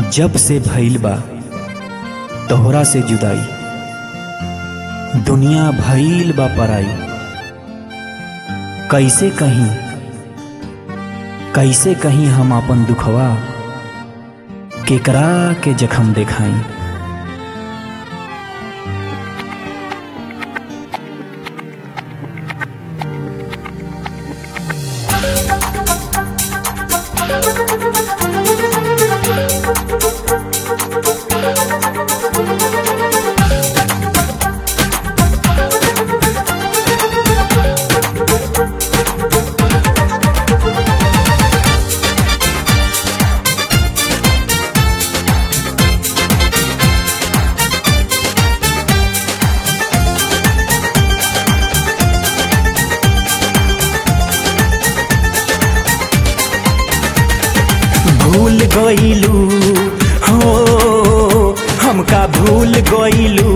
जब से भइल बा तोहरा से जुदाई दुनिया भइल बा पराई कैसे कहीं कैसे कहीं हम अपन दुखवा केकरा के जखम देखाई भूल गईलू हो हमका भूल गईलू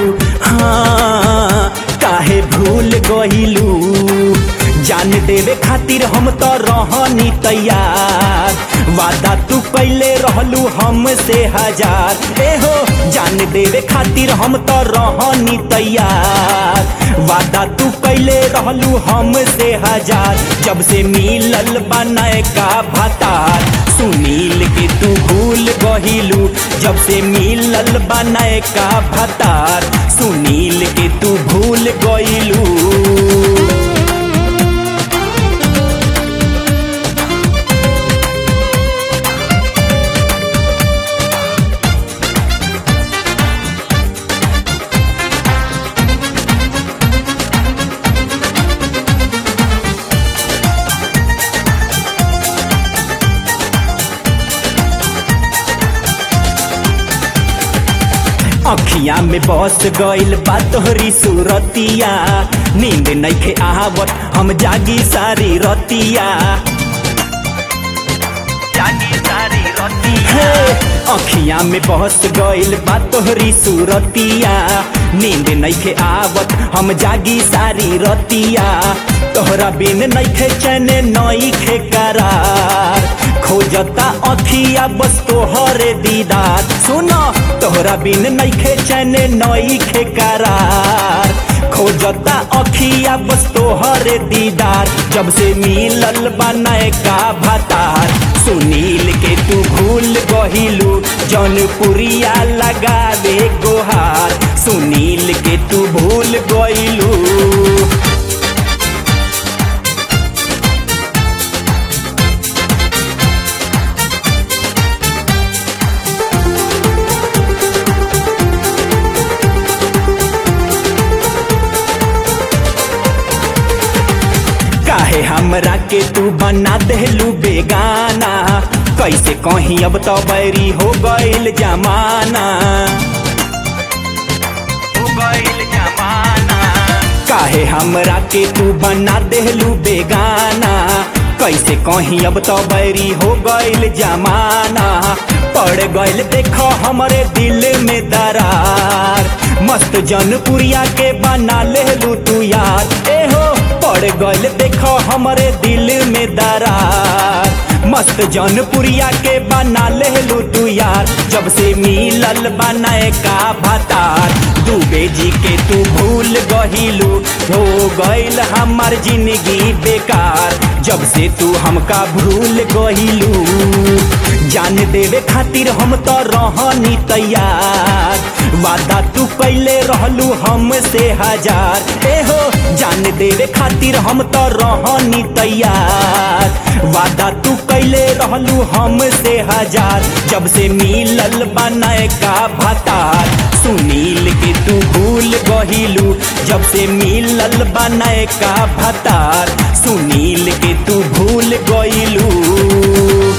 हाँ काहे भूल गईलू जान देवे खातिर हम तो रहनी तैयार वादा तू कैले रहलू हमसे हजार ए हो जान देवे खातिर हम तो रहनी तैयार वादा तू कैले रहलू हमसे हजार जब से मिलल बनाए का भतार सुनील के तू भूल गहिलू जब से मिलल बनाए का भतार सुनील के तू भूल गइलू अखिया में बस गइल बा तोहरी सूरतिया नींद नइखे आवत हम जागी सारी रतिया जागी सारी रतिया अखिया में बस गइल बा तोहरी सूरतिया नींद नइखे आवत हम जागी सारी रतिया तोहरा बिन नइखे चैन नइखे करार खोजता अखिया बस तोहरे दीदार सुनो तोहरा बिन नइखे चैन नइखे करार खोजता अखिया बस तोहरे दीदार जब से मिलल बनाए का भतार सुनील के तू भूल गहिलू जौनपुरिया लगावे गोहार सुनील के तू भूल गइलू काहे हमरा के तू बना देलू बेगाना कैसे कहीं अब तो बैरी हो गइल जमाना हो गइल जमाना काहे हमरा के तू बना देलू बेगाना कैसे कहीं अब तो बैरी हो गइल जमाना पड़ गइल देखो हमरे दिल में दरार मस्त जनपुरिया के बना लेलू तू यार ए हो पड़ गइल देखो हमरे दिल में दरार मस्त जौनपुरिया के बना लेलू तू यार जब से मिलल बनाए का भतार दुबे जी के तू भूल गहिलू हो गइल हमार जिंदगी बेकार जब से तू हमका भूल गहिलू जान देवे खातिर हम तो रहनी तैयार वादा तू कैले रहलू हमसे हजार ए हो जान देवे खातिर हम तो रहनी तैयार वादा तू कैले रहलू हमसे हजार जब से मिलल बनाए का भतार सुनील के तू भूल गहिलू जब से मिलल बनाए का भतार सुनील के तू भूल गइलू